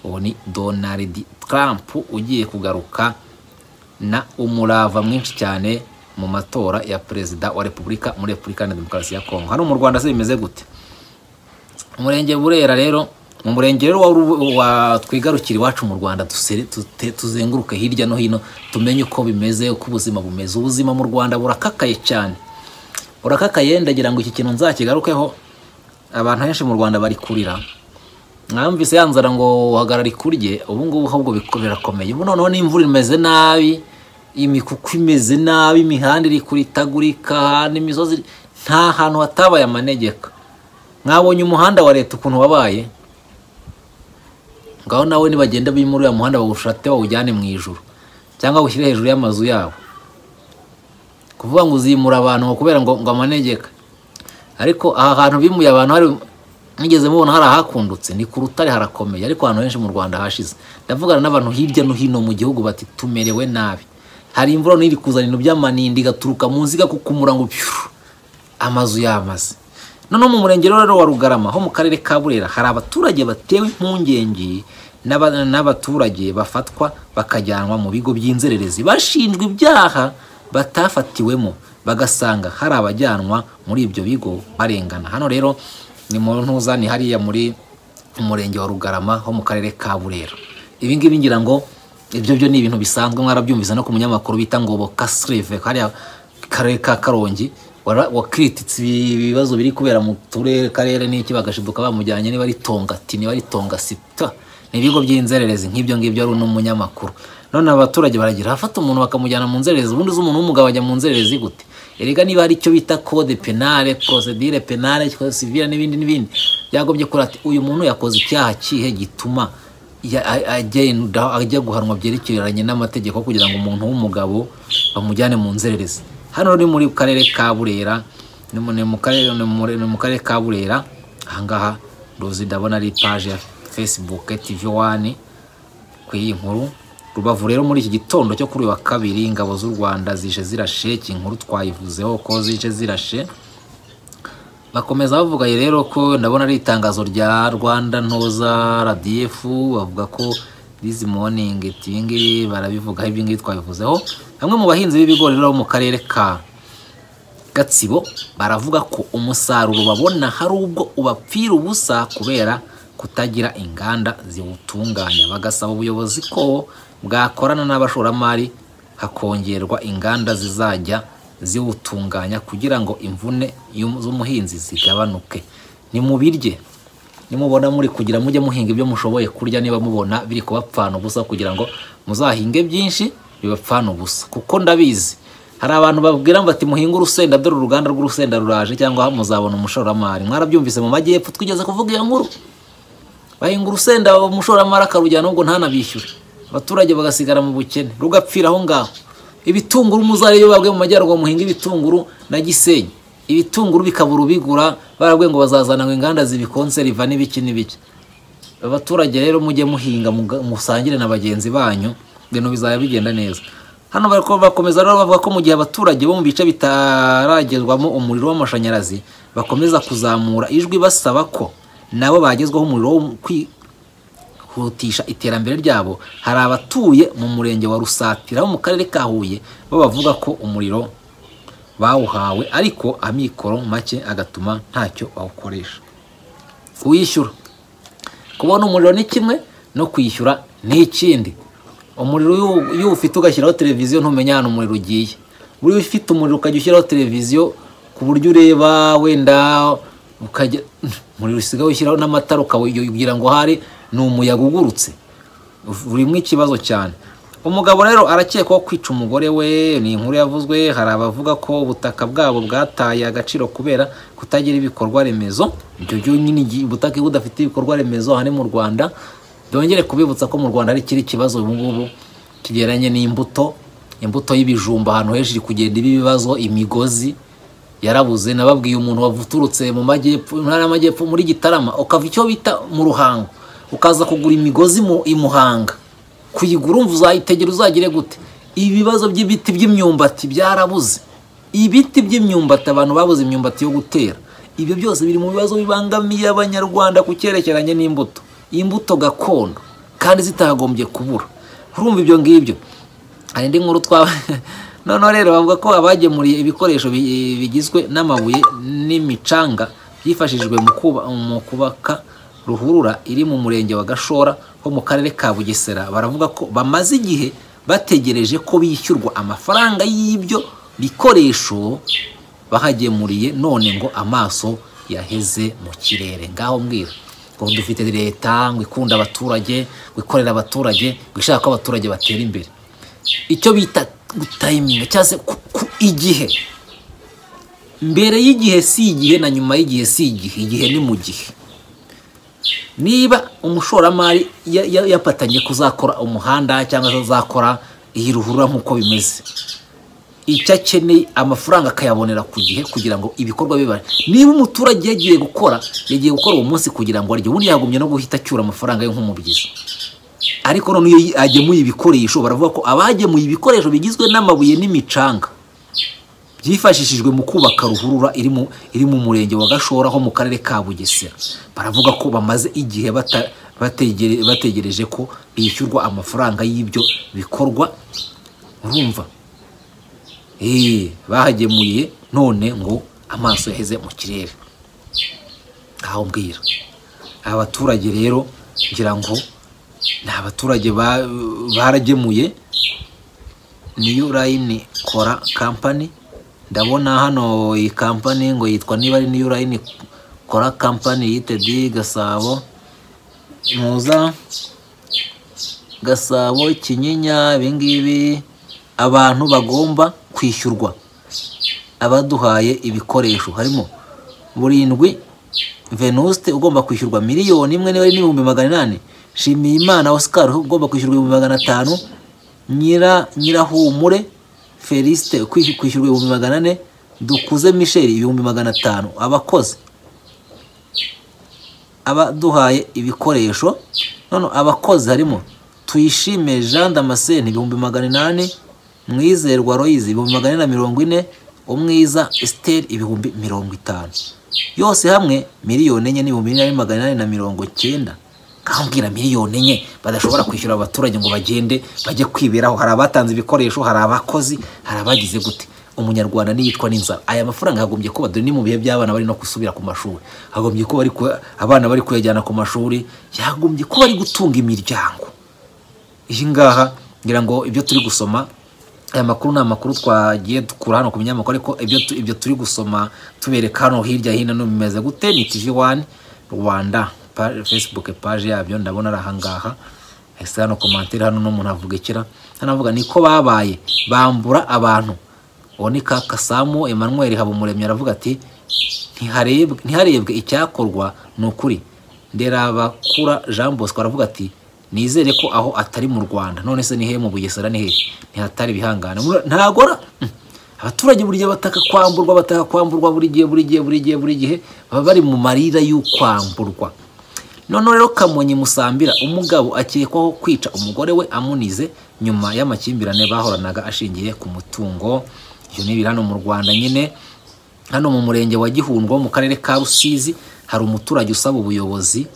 uwo ni donald trump ugiye kugaruka na umurava mwinshi cyane mu matora ya perezida wa repubulika muri repubulika na demokarasi ya kongo hano mu rwanda se bimeze gute umurenge burera rero mu murenge rero wa Ru- wa twigarukira iwacu mu rwanda dusere- tute- tuzenguruke hirya no hino tumenye uko bimeze uko ubuzima bumeze ubuzima mu rwanda burakakaye cyane burakakaye ndagira ngo iki kintu nzakigarukeho abantu benshi mu rwanda bari kurira mwamvise ya nzara ngo uhagarara ikurye ubu ngubu ahubwo biko- birakomeye ubu noneho n'imvura imeze nabi imikuku imeze nabi imihanda iri kuritagurika n'imisozi nta hantu hatabaye amanegeka mwabonye umuhanda wa leta ukuntu wabaye ngaho nawe nibagenda bimura uriya muhanda bawushate bawujyane mu ijuru cyangwa bawushyire hejuru y'amazu yabo kuvuga ngo uzimura abantu ngo kubera ngo ngo amanegeka ariko aha hantu bimuye abantu hari mugeze mubona hari ahakundutse ni ku rutare harakomeye ariko ahantu henshi mu rwanda hashize ndavugana n'abantu hirya no hino mu gihugu bati tumerewe nabi hari imvura niri kuzana ibintu by'amanindi igaturuka munsi igakukumura ngo pyuru amazu yamaze noneho mu murenge rero wa rugarama ho mu karere ka burera hari abaturage batewe impungenge n'aba- n'abaturage bafatwa bakajyanwa mu bigo by'inzererezi bashinjwa ibyaha batafatiwemo bagasanga hari abajyanwa muri ibyo bigo barengana hano rero ni mu ntuza ni hariya muri umurenge wa rugarama ho mu karere ka burera ibi ngibi ngira ngo ibyo byo ni ibintu bisanzwe mwarabyumvise no ku munyamakuru bita ngoboka sirive hariya karere ka karongi wara- wakiritse ibi- ibibazo biri kubera mu turere karere n'iki bagashiduka bamujyanye niba ari tongati niba ari tongasita ni ibigo by'inzererezi nk'ibyo ngibyo ari uno munyamakuru none abaturage baragira hafata umuntu bakamujyana mu nzererezi ubundi uzi umuntu w'umugabo ajya mu nzererezi gute erega niba hari icyo bita code penale procedure penale code civile n'ibindi n'ibindi byagombye kuri ati uyu muntu yakoze icyaha kihe gituma ya- a- agenda ajya guhanwa byerekeranye n'amategeko kugira ngo umuntu w'umugabo bamujyane mu nzererezi hano ni muri karere ka burera ni mu- ni mu karere ni muri- ni mu karere ka burera ahangaha ndozi ndabona ari paje ya facebook tv wani ku iyi nkuru rubavu rero muri iki gitondo cyo kuri uyu wa kabiri ingabo z'u rwanda zije zirashe iki inkuru twayivuzeho ko zije zirashe bakomeza bavuga rero ko ndabona ari itangazo rya rwanda ntoza rdf bavuga ko this morning ibingiri barabivugaho ibingiri twabivuzeho bamwe mu bahinzi b'ibigori rero bo mu karere ka gatsibo baravuga ko umusaruro babona hari ubwo ubapfira ubusa kubera kutagira inganda ziwutunganya bagasaba ubuyobozi ko bwakorana n'abashoramari hakongerwa inganda zizajya ziwutunganya kugira ngo imvune y'um- z'umuhinzi zigabanuke ni mubirye nimubona muri kugira mujye muhinga ibyo mushoboye kurya niba mubona biri kubapfana ubusa kugira ngo muzahinge byinshi bibapfana ubusa kuko ndabizi hari abantu babwira ngo ati muhinge urusenda dore uruganda rw'urusenda ruraje cyangwa muzabona umushoramari mwarabyumvise mu majyepfo twigeze kuvuga iyo nkuru bahinga urusenda umushoramari akarujyana ubwo ntanabishyure abaturage bagasigara mu bukene rugapfira aho ngaho ibitunguru muzare iyo babwiye mu majyaruguru muhinga ibitunguru na gisenyi ibitunguru bikabura ubigura barabwiye ngo bazazana ngo inganda zibikonseriva n'ibiki n'ibiki abaturage rero mujye muhinga muga- musangire na bagenzi banyu ibintu bizaba bigenda neza hano bariko bakomeza rero bavuga ko mu gihe abaturage bo mu bice bitaragezwamo umuriro w'amashanyarazi bakomeza kuzamura ijwi basaba ko nabo bagezwaho umuriro wo kwi- kwihutisha iterambere ryabo hari abatuye mu murenge wa rusatira wo mu karere ka huye bo bavuga ko umuriro bawuhawe ariko amikoro make agatuma ntacyo bawukoresha kuwishyura kubona umuriro ni kimwe no kwishyura ni ikindi umuriro iyo- iyo ufite ugashyiraho televiziyo ntumenya ahantu umuriro ugiye buriya ufite umuriro ukajya ushyiraho televiziyo ku buryo ureba wenda ukajya umuriro usigaye ushyiraho n'amatara ukawugira ngo hari ni umuyaga ugurutse burimo ikibazo cyane umugabo rero arakekwaho kwica umugore we ni inkuru yavuzwe hari abavuga ko ubutaka bwabo bwataye agaciro kubera kutagira ibikorwa remezo ibyo byonyine igihe ubutaka iyo budafite ibikorwa remezo aha ni mu rwanda byongere kubibutsa ko mu rwanda hari ikindi kibazo ubu ngubu kigeranye n'imbuto imbuto y'ibijumba ahantu henshi iri kugenda iba ibibazo imigozi yarabuze nababwiye umuntu wavuturutse mu majyepfo mu ntara y'amajyepfo muri gitarama ukava icyo bita mu ruhango ukaza kugura imigozi mu i muhanga kuyigura umva uzayitegera uzagire gute ibibazo by'ibiti by'imyumbati byarabuze ibiti by'imyumbati abantu babuze imyumbati yo gutera ibyo byose biri mu bibazo bibangamiye abanyarwanda ku cyerekeranye n'imbuto imbuto gakondo kandi zitagombye kubura urumva ibyo ngibyo hari indi nkuru twa noneho rero bavuga ko abagemuriye ibikoresho bi- bigizwe n'amabuye n'imicanga byifashishijwe mu kuba- mu kubaka ruhurura iri mu murenge wa gashora ho mu karere ka bugesera baravuga ko bamaze igihe bategereje ko bishyurwa amafaranga y'ibyo bikoresho bahagemuriye none ngo amaso yaheze mu kirere ngaho mbwira ngo dufite leta ngo ikunda abaturage ngo ikorera abaturage ngo ishaka ko abaturage batera imbere icyo bita gutayiminga cyangwa se ku- ku igihe mbere y'igihe si igihe na nyuma y'igihe si igihe igihe ni mu gihe niba umushoramari ya- ya- yapatanye kuzakora umuhanda cyangwa se azakora iyi ruhurura nk'uko bimeze icyo akeneye amafaranga akayabonera ku gihe kugira ngo ibikorwa biba niba umuturage yagiye gukora yagiye gukora uwo munsi kugira ngo arye ubundi yagombye no guhita acyura amafaranga ye nk'umubyizi ariko none iyo agemuye ibikoresho baravuga ko abagemuye ibikoresho bigizwe n'amabuye n'imicanga byifashishijwe mu kubaka ruhurura iri mu iri mu murenge wa gashora ho mu karere ka bugesera baravuga ko bamaze igihe bata- bategere- bategereje ko bishyurwa amafaranga y'ibyo bikorwa urumva Eh, bahagemuye none ngo amaso yaheze mu kirere aho mbwira aba baturage rero ngira ngo ni abaturage ba- baragemuye niyo urayini kora kampani ndabona hano iyi kampani ngo yitwa niba ari niyo urayini kora kampani yitedi gasabo muza gasabo kinyinya ibingibi abantu bagomba kwishyurwa abaduhaye ibikoresho harimo burindwi venuste ugomba kwishyurwa miliyoni imwe niba ari n'ibihumbi magana inani nshimiyimana oscar ugomba kwishyurwa ibihumbi magana atanu nyira nyirahumure felisite ukwish- kwishyurwa ibihumbi magana ane dukuze michel ibihumbi magana atanu abakozi abaduhaye ibikoresho none abakozi harimo tuyishime jean damascene ibihumbi magana inani mwizerwa royizi ibihumbi magana ane na mirongo ine umwiza esiteri ibihumbi mirongo itanu yose hamwe miliyoni enye n'ibihumbi bine na magana inani na mirongo icyenda kambwira miliyoni enye badashobora kwishyura abaturage ngo bagende bajye kwiberaho hari abatanze ibikoresho hari abakozi hari abagize gute umunyarwanda niyicwa n'inzara aya mafaranga hagombye kuba dore ni mu bihe by'abana bari no gusubira ku mashuri hagombye kuba ari ku- abana bari kuyajyana ku mashuri yagombye kuba ari gutunga imiryango iyi ngaha ngira ngo ibyo turi gusoma aya makuru ni amakuru twagiye dukura hano ku binyamakuru ariko ibyo tu- ibyo turi gusoma tubereka hano hirya hino no bimeze gute ni tv wani rwanda pa- facebook paje yabyo ndabona ari ahangaha ese hano komantere hano n'umuntu avuga ikira hano avuga niko babaye bambura abantu uwo ni ka kasamu emmanuel habumuremyi aravuga ati "Ntihareb- ntiharebwe icyakorwa ni ukuri nderabakura jean bosco aravuga ati nizere ko aho atari mu rwanda none se ni hehe mu bugesera ni hehe ntihatari ibihangane Mura- ntagora Mm. abaturage buri gihe bataka kwamburwa bataka kwamburwa buri gihe buri gihe buri gihe buri gihe baba bari mu marira y'ukwamburwa noneho rero kamonyi musambira umugabo akekwaho kwica umugore we amunize nyuma y'amakimbirane bahoranaga ashingiye ku mutungo ibyo ni ibiri hano mu rwanda nyine hano mu murenge wa gihundwa wo mu karere ka rusizi hari umuturage usaba ubuyobozi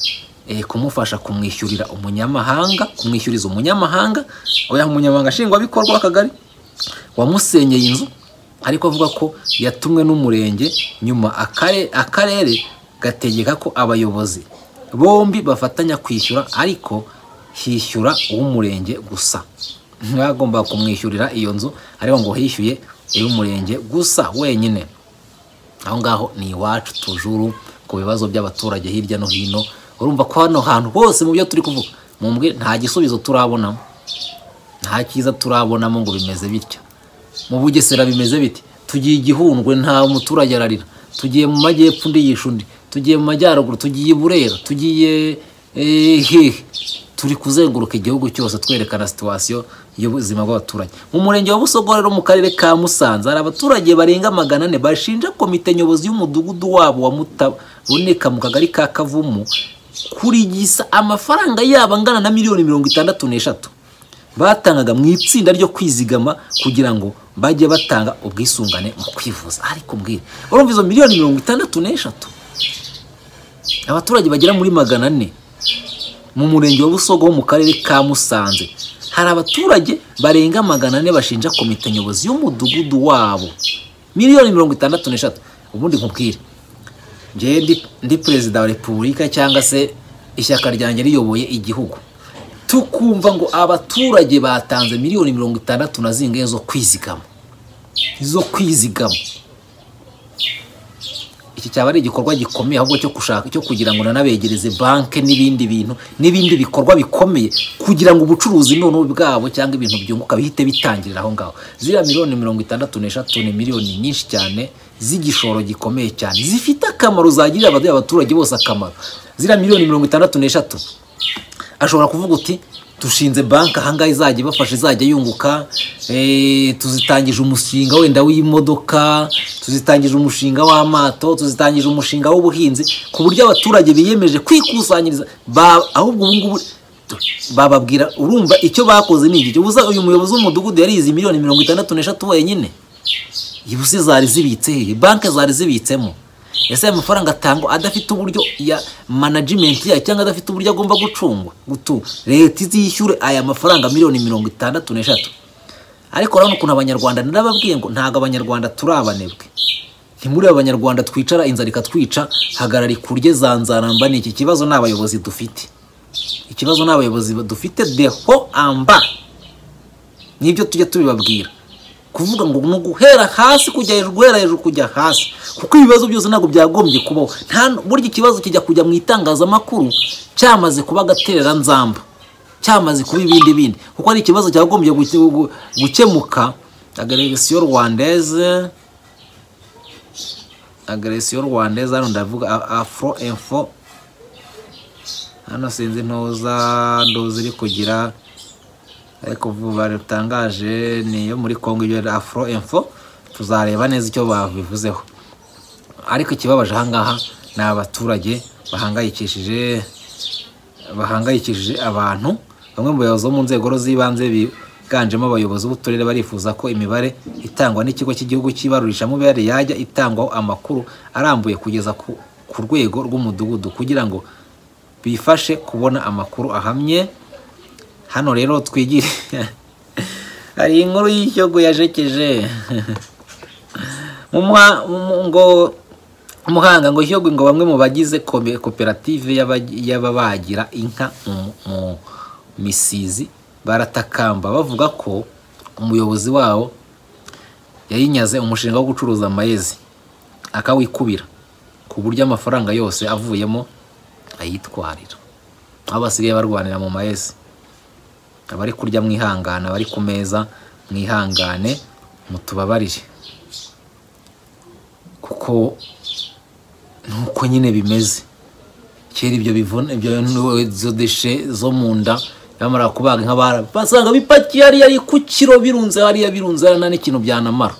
eh, kumufasha kumwishyurira umunyamahanga kumwishyuriza umunyamahanga oya umunyamahanga nshingwabikorwa w'akagari wamusenyeye inzu ariko avuga ko yatumwe n'umurenge nyuma akare- akarere gategeka ko abayobozi bombi bafatanya kwishyura ariko hishyura uw'umurenge gusa ntibagomba kumwishyurira iyo nzu ariko ngo hishyuye iy'umurenge gusa wenyine aho ngaho ni iwacu tujuru ku bibazo by'abaturage hirya no hino urumva ko hano hantu hose mu byo turi kuvuga mumbwe nta gisubizo turabonamo nta cyiza turabonamo ngo bimeze bitya mu bugesera bimeze biti tugiye igihundwe nta muturage ararira tugiye mu majyepfo undi yisha undi tugiye mu majyaruguru tugiye i burera tugiye eh, hehe turi kuzenguruka igihugu cyose twerekana situwasiyo y'ubuzima bw'abaturage mu murenge wa busogorero mu karere ka musanze hari abaturage barenga magana ane bashinja komite nyobozi y'umudugudu wabo wa mutaboneka mu kagari ka kavumu kurigisa amafaranga yabo angana na miliyoni mirongo itandatu n'eshatu batangaga mu itsinda ryo kwizigama kugira ngo bajye batanga ubwisungane mu kwivuza ariko mbwira urumva izo miliyoni mirongo itandatu n'eshatu abaturage bagera muri magana ane mu murenge wa busogo wo mu karere ka musanze hari abaturage barenga magana ane bashinja komite nyobozi y'umudugudu wabo miliyoni mirongo itandatu n'eshatu ubundi nkubwire njyewe ndi, ndi perezida wa repubulika cyangwa se ishyaka ryanjye riyoboye igihugu tukumva ngo abaturage batanze miliyoni mirongo itandatu na zingahe zo kwizigama zo kwizigama iki cyaba ari igikorwa gikomeye ahubwo cyo gushaka cyo kugira ngo nanabegereze banki n'ibindi bintu n'ibindi bikorwa bikomeye kugira ngo ubucuruzi noneho bwabo cyangwa ibintu byunguka bihite bitangirira aho ngaho ziriya miliyoni mirongo itandatu n'eshatu ni miliyoni nyinshi cyane z'igishoro gikomeye cyane zifite akamaro zagirira abadu- abaturage bose akamaro ziriya miliyoni mirongo itandatu n'eshatu ashobora kuvuga uti dushinze banki ahangaha izajya ibafasha izajya yunguka eh, tuzitangije umushinga wenda w'imodoka tuzitangije umushinga w'amato tuzitangije umushinga w'ubuhinzi ku buryo abaturage biyemeje kwikusanyiriza ba- ahubwo ubu ngubu bababwira urumva icyo bakoze ni iki ubuza uyu muyobozi w'umudugudu yarize miliyoni mirongo itandatu n'eshatu wenyine ibuse zari zibitse hehe banki zari zibitsemo ese aya mafaranga atangwa adafite uburyo ya management yayo cyangwa adafite uburyo agomba gucungwa gutu leta izishyure aya mafaranga miliyoni mirongo itandatu n'eshatu ariko urabona ukuntu abanyarwanda narababwiye ngo ntabwo abanyarwanda turi abanebwe ni muri abanyarwanda twicara inzara ikatwica hagarara ikurye zanzaramba ni iki kibazo ni abayobozi dufite ikibazo ni abayobozi ba- dufite deho amba nibyo tujya tubibabwira kuvuga ngo ni uguhera hasi kujya hejuru guhera hejuru kujya hasi kuko ibibazo byose ntabwo byagombye kubaho nta burya ikibazo kijya kujya mu itangazamakuru cyamaze kuba agatereranzamba cyamaze kuba ibindi bindi kuko ari ikibazo cyagombye guke- gu- gukemuka agaragasiyo rwandeze agaragasiyo rwandeze hano ndavuga a- afro info hano sinzi ntuza nduzi iri kugira ariko vuba rutangaje ni iyo muri congo ibyo ari afro info tuzareba neza icyo babivuzeho ariko ikibabaje ahangaha ni abaturage bahangayikishije bahangayikishije abantu bamwe mu bayobozi bo mu nzego z'ibanze biganjemo abayobozi b'uturere barifuza ko imibare itangwa n'ikigo cy'igihugu cy'ibarurishamibare yajya itangwaho amakuru arambuye kugeza ku, ku rwego rw'umudugudu kugira ngo bifashe kubona amakuru ahamye hano rero twigire hari inkuru y'ishyogo yajekeje mu mwa- mu- ngo muhanga ngo ishyogo ngo bamwe mu bagize kome- koperative y'aba- y'ababagira inka mu- mu misizi baratakamba bavuga ko umuyobozi wabo yayinyaze umushinga wo gucuruza amayezi akawikubira ku buryo amafaranga yose avuyemo ayitwarira aho basigaye barwanira mu mayezi abari kurya mwihangana abari ku meza mwihangane mutubabarire kuko nuko nyine bimeze kera ibyo bivuna ibyo nu- izo deshe zo mu nda bamara kubaga inka bara basanga bipakiye hariya ari ku kiro birunze hariya birunze hariya nta n'ikintu byanamara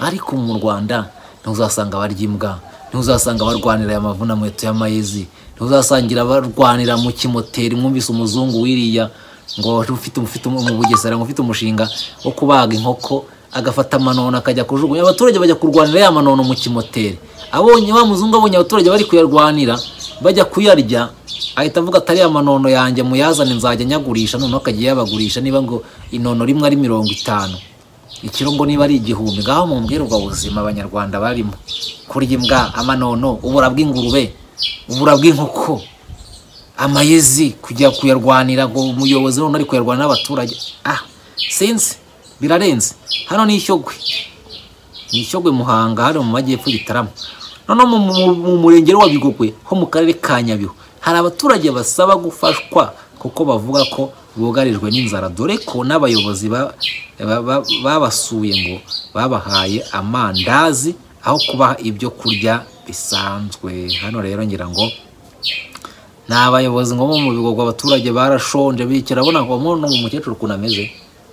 ariko mu rwanda ntuzasanga abarya imbwa ntuzasanga abarwanira aya mavunamuheto y'amayezi ntuzasangira abarwanira mu kimoteri mwumvise umuzungu wiriya ngo ufite ufite mu bugesera ngo ufite umushinga wo kubaga inkoko agafata amanono akajya kujugunya abaturage bajya kurwanira ya manono mu kimoteri abonye wa muzungu abonye abaturage bari kuyarwanira bajya kuyarya ahita avuga atari ya manono yanjye muyazane nzajya nyagurisha noneho akagiye yabagurisha niba ngo inono rimwe ari mirongo itanu ikirongo niba ari igihumbi ngaho mumbwire ubwo buzima abanyarwanda barimo kurya imbwa amanono ubura bw'ingurube ubura bw'inkoko amayezi kujya kuyarwanira ngo umuyobozi none ari kuyarwanira n'abaturage ah sinzi birarenze hano ni ishyogwe ni ishyogwe muhanga hano mu majyepfo gitarama noneho mu- mu- mu murenge wa bigogwe ho mu karere ka nyabihu hari abaturage basaba gufashwa kuko bavuga ko bugarijwe n'inzara dore ko n'abayobozi ba- ba- ba- babasuye ngo babahaye amandazi aho kubaha ibyo kurya bisanzwe hano rero ngira ngo ni abayobozi ngo bo mu bigogwa abaturage barashonje bikira abona ngo muno umukecuru ukuntu ameze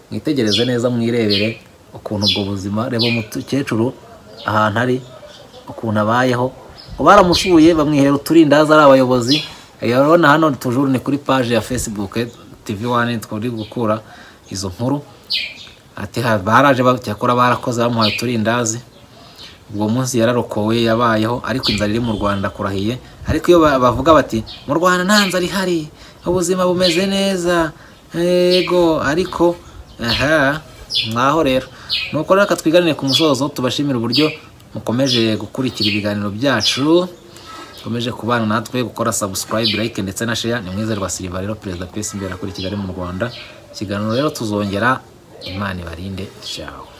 mwitegereze neza mwirebere ukuntu ubwo buzima reba umukecuru ahantu ari ukuntu abayeho ngo baramusuye bamwihera uturindazi ari abayobozi urabona hano tujuru ni kuri paje ya facebook tv wani twari gukura izo nkuru ati "Ha, baraje ba- cyakora barakoze bamuhaye uturindazi ubwo munsi yararokowe yabayeho ariko inzara iri mu rwanda kurahiye ariko iyo ba- bavuga bati mu rwanda nta nzara ihari ubuzima bumeze neza yego ariko aha mwaho rero nuko rero reka twiganire ku musozo tubashimire uburyo mukomeje gukurikira ibiganiro byacu mukomeje kubana natwe gukora subscribe like ndetse na share ni mwizerwa silva rero perezida pesi imbere kuri kigali mu rwanda ikiganiro rero tuzongera imana ibarinde cyawe